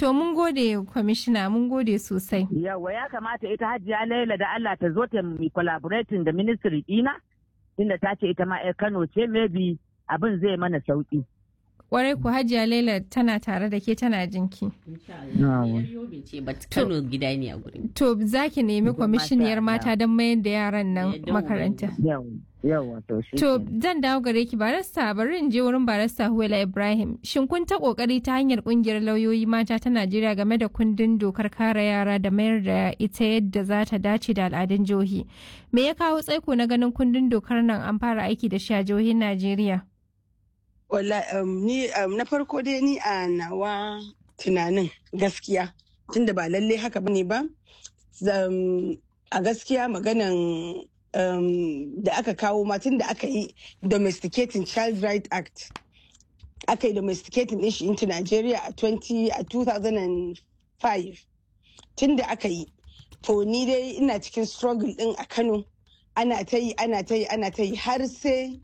To mun gode kwamishina mun gode sosai. Yawa ya kamata ita hajiya Laila da Allah ta zo ta mi collaborating da ministry dina inda ta ce ita ma 'yar Kano ce maybe abin zai mana sauki. Kwarai ku hajiya Laila tana tare da ke tana jinki. Kano gida ne a gurin. To za ki nemi kwamishiniyar mata don mayar da yaran nan makaranta. Yawa to shi. To zan dawo gare ki barista bari in je wurin barista Huwela Ibrahim. Shin kun ta kokari ta hanyar kungiyar lauyoyi mata ta Najeriya game da kundin dokar kare yara da mayar da ita yadda za ta dace da al'adun jihohi. Me ya kawo tsaiko na ganin kundin dokar nan an fara aiki da shi a jihohin Najeriya? Wala ni na farko dai ni a nawa tunanin gaskiya tunda ba lalle haka bane ba. A gaskiya maganan um, da aka kawo matan da aka yi domesticating child right act aka yi domesticating din shi into Nigeria a 20 a 2005 tun da aka yi to ni dai ina cikin struggle din a Kano ana ta yi ana ta yi ana ta yi har sai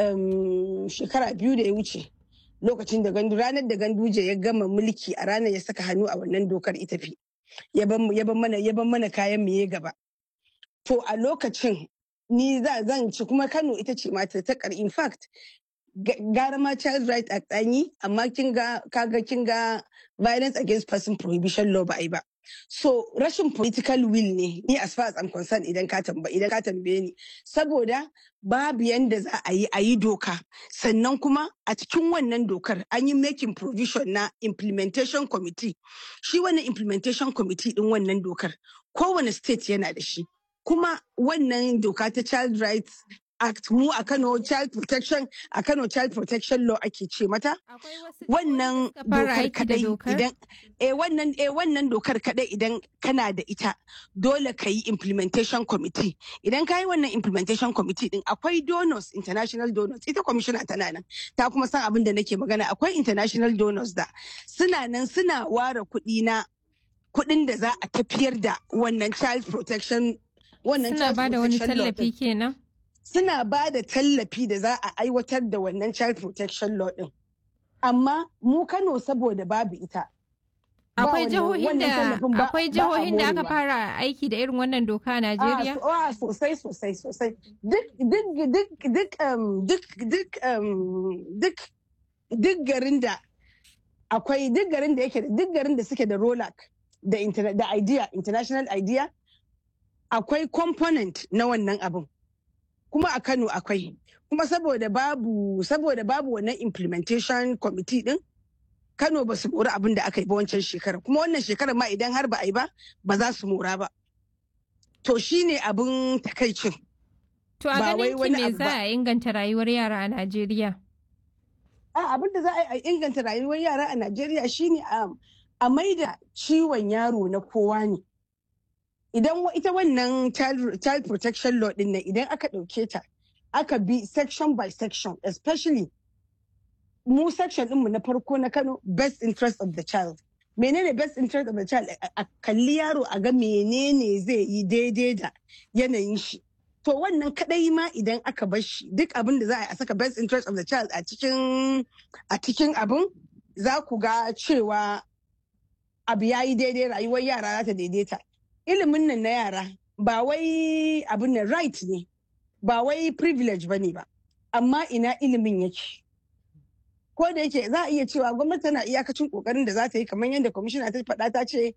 um, shekara biyu da ya wuce lokacin da gandu ranar da ganduje ya gama mulki a ranar ya saka hannu a wannan dokar ita fi ya ban mana kayan mu ya gaba to a lokacin ni za zan ci kuma Kano ita ce mata ta kar in fact gara ma child right act an yi amma kin ga kaga kin ga violence against person prohibition law ba ai ba so rashin political will ne ni as far as I'm concerned idan ka tambaye idan ka tambaye ni saboda babu yanda za a yi a yi doka sannan kuma a cikin wannan dokar an yi making provision na implementation committee shi wannan implementation committee din wannan dokar kowane state yana da shi kuma wannan doka ta child rights act mu a kano child protection a kano child protection law ake ce mata wannan dokar kadai idan eh wannan eh wannan dokar kadai idan kana da ita dole ka yi implementation committee idan ka yi wannan implementation committee din akwai donors international donors ita commissioner tana nan ta kuma san abin da nake magana akwai international donors da suna nan suna ware kuɗi na kuɗin da za a tafiyar da wannan child protection wannan suna ba da wani tallafi kenan suna ba da tallafi da za a aiwatar da wannan child protection law din amma mu Kano saboda babu ita akwai jihohin da akwai jihohin da aka fara aiki da irin wannan doka a Najeriya a sosai sosai sosai duk duk duk duk duk duk duk duk garin da akwai duk garin da yake duk garin da suke da rolak da da idea international idea akwai component na wannan abin kuma a Kano akwai kuma saboda babu saboda babu wannan implementation committee din Kano ba su mora abin da aka yi ba wancan shekarar kuma wannan shekarar ma idan har ba a yi ba ba za su mora ba to shine abin takaicin to a ganin ki me za a inganta rayuwar yara a Najeriya a abin da za a inganta rayuwar yara a Najeriya shine a maida ciwon yaro na kowa ne idan ita wannan child protection law din nan idan aka ɗauke ta aka bi section by section especially mu section ɗinmu na farko na Kano best interest of the child menene best interest of the child a kalli yaro a ga menene zai yi daidai da yanayin shi to wannan kadai ma idan aka bar shi duk abin da za a saka best interest of the child a cikin a cikin abin za ku ga cewa abu ya yi daidai rayuwar yara za ta daidaita ilimin nan na yara ba wai abin nan right ne ba wai privilege ba ne ba amma ina ilimin yake ko da yake za a iya cewa gwamnati tana iyakacin kokarin da za ta yi kamar yadda kwamishina ta faɗa ta ce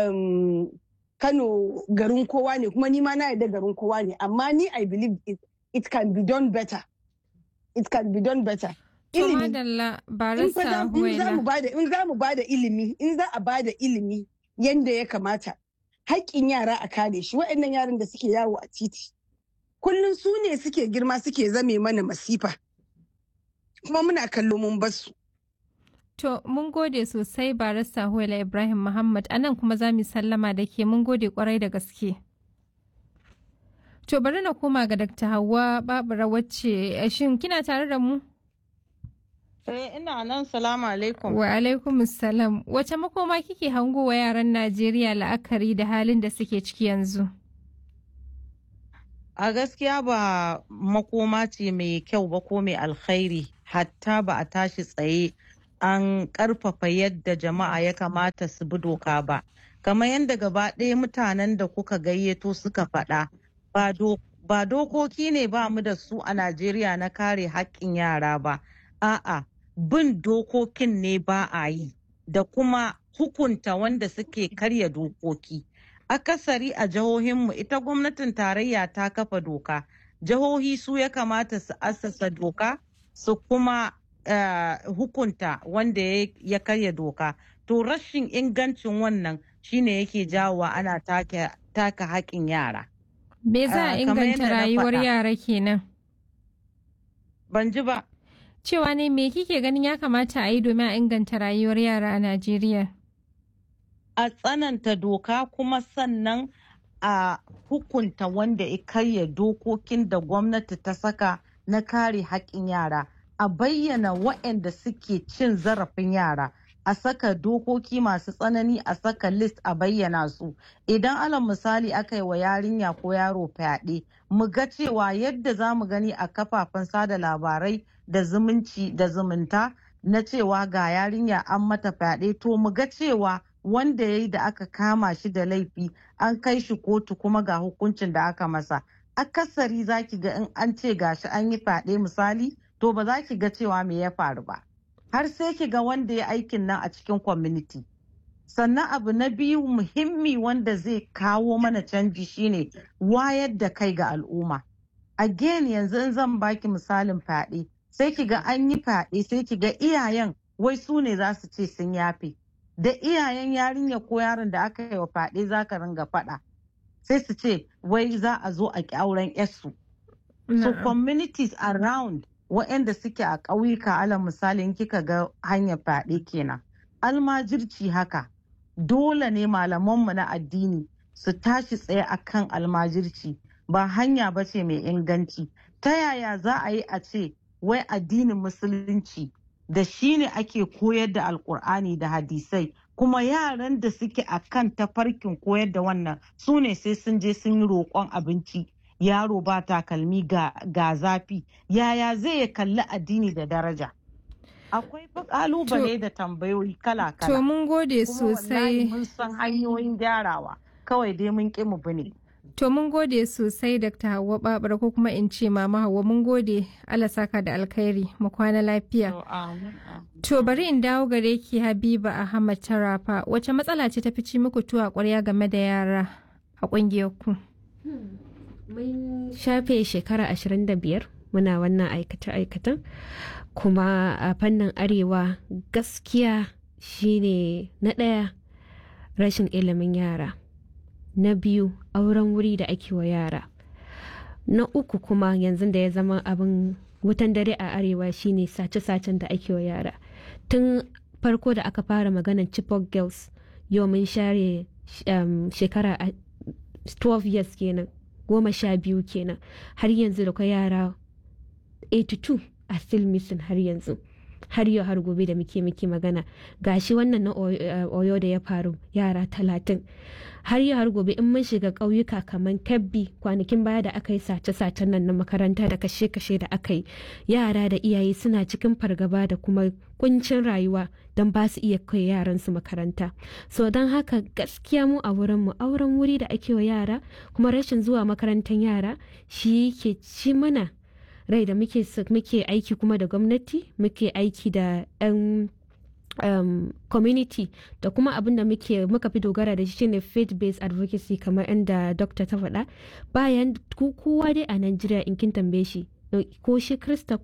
kano garin kowa ne kuma ni ma na yarda garin kowa ne amma ni i believe it, it can be done better it can be done better ilimi in za mu bada ilimi in za a bada ilimi yadda ya kamata haƙƙin yara a kare shi waɗannan yaran da suke yawo a titi kullum su ne suke girma suke zame mana masifa kuma muna kallo mun basu. To mun gode sosai barista Huwaila Ibrahim Muhammad anan kuma za mu sallama da ke mun gode kwarai da gaske. To bari na koma ga Dr. Hauwa Babura wacce shin kina tare da mu? Eh ina nan salamu alaikum. Wa alaikum salam. Wace makoma kike hango wa yaran Najeriya la'akari da halin da suke ciki yanzu? A gaskiya ba makoma ce mai kyau ba ko mai alkhairi hatta ba a tashi tsaye an ƙarfafa yadda jama'a ya kamata su bi doka ba kamar yadda gaba ɗaya mutanen da kuka gayyato suka faɗa ba dokoki ne ba mu da su a najeriya na kare haƙƙin yara ba a'a bin dokokin ne ba a yi da kuma hukunta wanda suke karya dokoki akasari a jihohinmu ita gwamnatin tarayya ta kafa doka jihohi su ya kamata su assasa doka su kuma uh, hukunta wanda ya karya doka to rashin ingancin wannan shine yake jawowa ana taka haƙƙin yara me za a inganta rayuwar yara kenan ban ji ba cewa ne me kike ganin ya kamata a yi domin a inganta rayuwar yara a najeriya a tsananta doka kuma sannan a hukunta wanda ya karya dokokin da gwamnati ta saka na kare haƙƙin yara a bayyana waɗanda suke cin zarafin yara a saka dokoki masu tsanani a saka list a bayyana su idan alal misali aka yi wa yarinya ko yaro fyaɗe mu ga cewa yadda za mu gani a kafafen sada labarai da zumunci da zumunta na cewa ga yarinya an mata fyaɗe to mu ga cewa wanda ya yi da aka kama shi da laifi an kai shi kotu kuma ga hukuncin da aka masa akasari za ki ga in an ce gashi an yi fyaɗe misali to ba za ki ga cewa me ya faru ba har sai ki ga wanda ya aikin nan a cikin community sannan abu na biyu muhimmi wanda zai kawo mana canji shine wayar da kai ga al'umma again yanzu in zan baki misalin fyaɗe sai ki ga an yi fyaɗe sai ki ga iyayen wai su ne za su ce sun yafe da iyayen yarinya ko yaron da aka yi wa fyaɗe za ka ringa faɗa sai su ce wai za a zo a ƙi auren yarsu so communities around waɗanda suke a ƙauyuka alal misalin kika ga hanyar fyaɗe kenan almajirci haka dole ne malamanmu na addini su tashi tsaye akan almajirci ba hanya ba ce mai inganci ta yaya za a yi a ce wai addinin musulunci da shi ne ake koyar da alkur'ani da hadisai kuma yaran da suke a kan tafarkin koyar da wannan su ne sai sun je sun yi roƙon abinci yaro ba takalmi ga, ga zafi yaya zai ya kalli addini da daraja akwai kalubale da tambayoyi kala-kala to mun gode sosai mun san hanyoyin gyarawa kawai dai mun ƙi mu bane To mun gode sosai Dr. Hauwa Babar ko kuma in ce Mama Hauwa mun gode Allah saka da alkhairi mu kwana lafiya. To bari in dawo gare ki Habiba Ahmad Tarafa wace matsala ce ta fici muku tuwa ƙwarya game da yara a ƙungiyar ku? Mun shafe shekara 25 muna wannan aikace-aikacen kuma a fannin arewa gaskiya shine na ɗaya rashin ilimin yara. na biyu auren wuri da ake wa yara na uku kuma yanzu da ya zama abin wutan dare a arewa shine sace-sacen da ake wa yara tun farko da aka fara maganan chipok girls yau mun share um, shekara 12 years kenan goma sha biyu kenan har yanzu da kwa yara 82 a still missing har yanzu har yau har gobe da muke muke magana gashi wannan na oyo da ya faru yara talatin har yau har gobe in mun shiga ƙauyuka kamar kabbi kwanakin baya da aka yi sace-sacen nan na makaranta da kashe-kashe da aka yi yara da iyaye suna cikin fargaba da kuma kuncin rayuwa don ba su iya kai yaran su makaranta so don haka gaskiya mu a wurin mu auren wuri da ake wa yara kuma rashin zuwa makarantar yara shi ke ci mana rai da muke aiki kuma da gwamnati muke aiki da 'yan um, community da kuma abin da muke muka fi dogara da shi shine faith based advocacy kamar inda dokta ta faɗa bayan kowa dai a Najeriya in kin tambaye shi ko shi krista